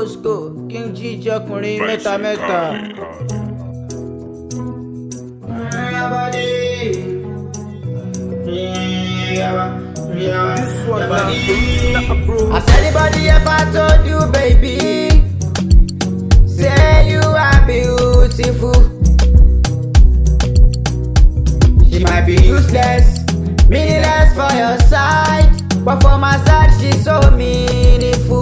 Moscow kí n jíjẹ ọkùnrin mẹ́ta mẹ́ta. Has anybody ever told you, baby? Say you are beautiful. She might be useless, meaningless for your side, but for my side she's so meaningful.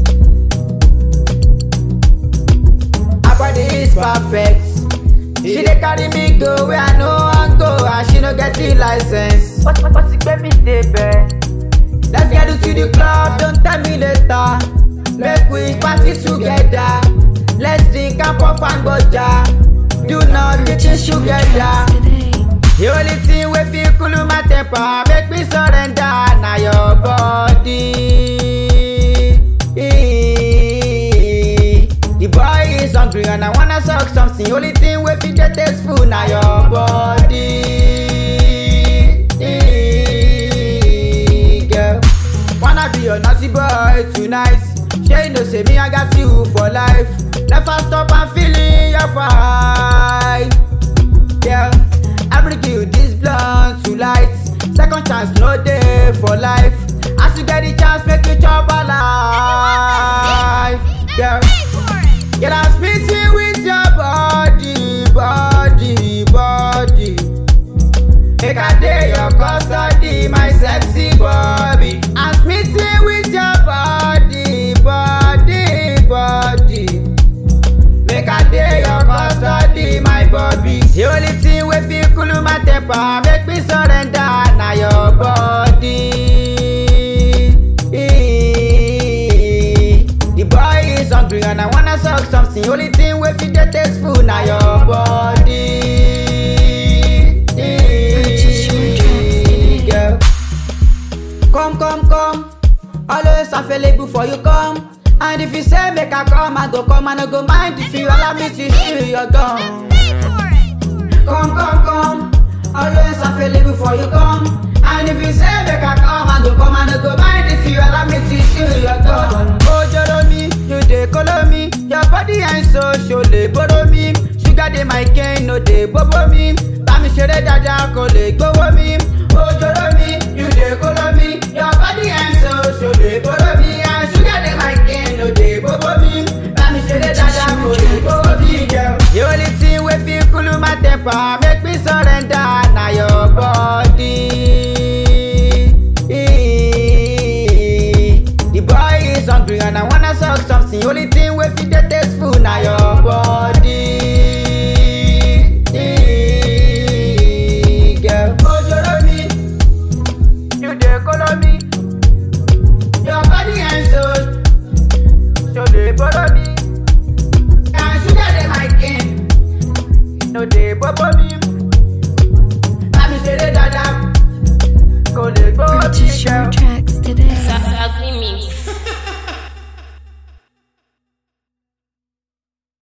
Her body is perfect. She dey carry me go where I no wan go, and she no get the license. But but but ti gbé mi débẹ̀. Let's get to the club, don't tell me later. Make we party together. Let's drink and puff and gbaja. Do not get this together. The only thing wey fit cool my temper make me surrender na your body. The boy is hungry and I wanna suck something. Only thing wey fit dey tasteful na your body. Girl, wanna be your naughty boy tonight. Shey you know say me I got you for life. Never stop and feeling your vibe. Yeah, I bring you this blunt to light. Second chance, no day for life. As you get the chance, make you chop a life. Yeah, get us missing with your body, body, body. Make a day your custody, my sexy Bobby. I'm smitten with your body, body, body. Make a day your custody, my Bobby. The only thing wey fit cool my temper, make me surrender na your body. The boy is hungry and I wanna suck something. Only thing wey fit dey tasteful na your body. Girl. Come, come, come. Always available for you come. And if you say make I come, I go come and I go mind if you allow me to shoot your gun. Come, come, come. Always available for you come. And if you say make I come, I go come and I go mind if you allow me to shoot your gun. Oh, jolo me, you dey color me. Your body and soul show dey borrow me. Sugar dey my cane, no dey bobo me. Bami ṣeré dáadáa kò lè gbówó mi. Oh, jolo me, you dey color me. Your body and soul show dey borrow me. And sugar dey my cane, no dey bobo me. Bami ṣeré dáadáa kò lè gbówó mi. The only thing wey fit cool my temper